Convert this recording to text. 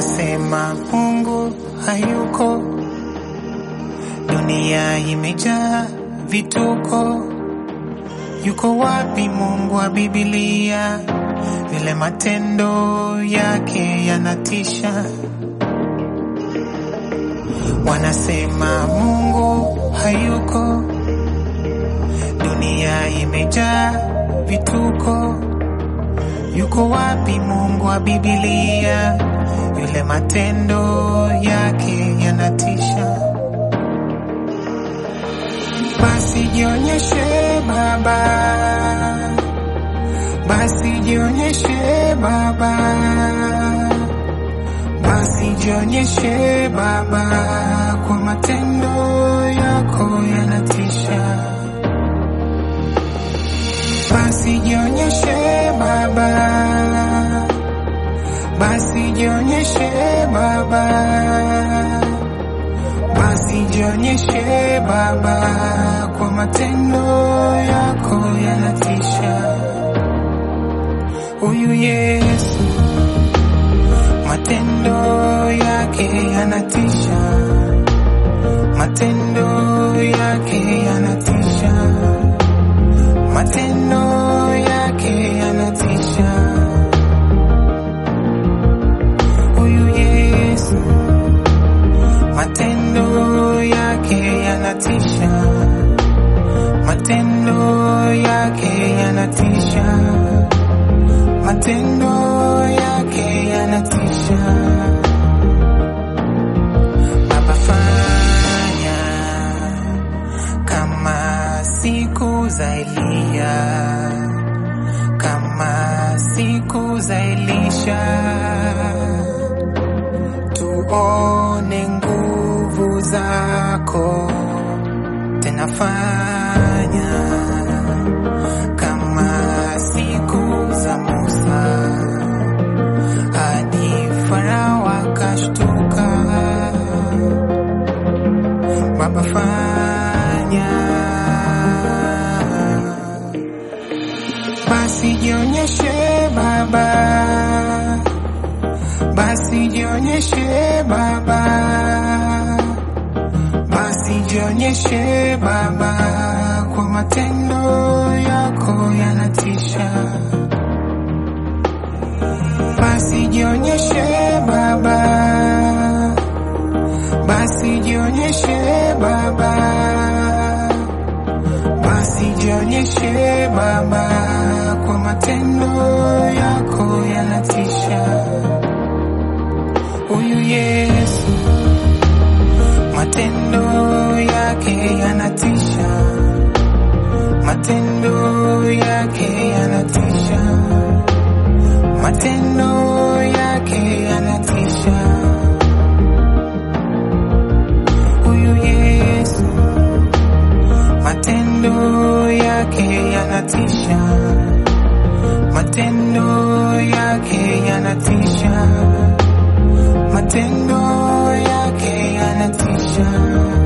Wanasema Mungu hayuko, dunia imejaa vituko. Yuko wapi Mungu wa Biblia? Vile matendo yake yanatisha. Wanasema Mungu hayuko, dunia imejaa vituko. Yuko wapi Mungu wa Biblia? Yule matendo yake yanatisha. Basi jionyeshe Baba, basi jionyeshe Baba, basi jionyeshe Baba, kwa matendo yako yanatisha. Basi jionyeshe Baba, basi jionyeshe Baba, basi jionyeshe Baba, kwa matendo yako yanatisha. Huyu Yesu, matendo yake yanatisha, matendo yake yanatisha, matendo yake yanatisha. Huyu Yesu, matendo yake yanatisha, matendo yake yanatisha, matendo yake yanatisha. Baba, fanya kama siku za Eliya, kama siku za Elisha tuone nguvu zako tena, fanya kama siku za Musa hadi Farao akashtuka. Baba, fanya basi, jionyeshe Baba basi jionyeshe Baba, basi jionyeshe Baba, kwa matendo yako yanatisha. Basi jionyeshe Baba, basi jionyeshe Baba, basi jionyeshe Baba, kwa matendo yako yanatisha. Huyu Yesu, matendo yake yanatisha, matendo yake yanatisha, matendo yake yanatisha. Huyu Yesu, matendo yake yanatisha, matendo yake yanatisha matendo yake yanatisha.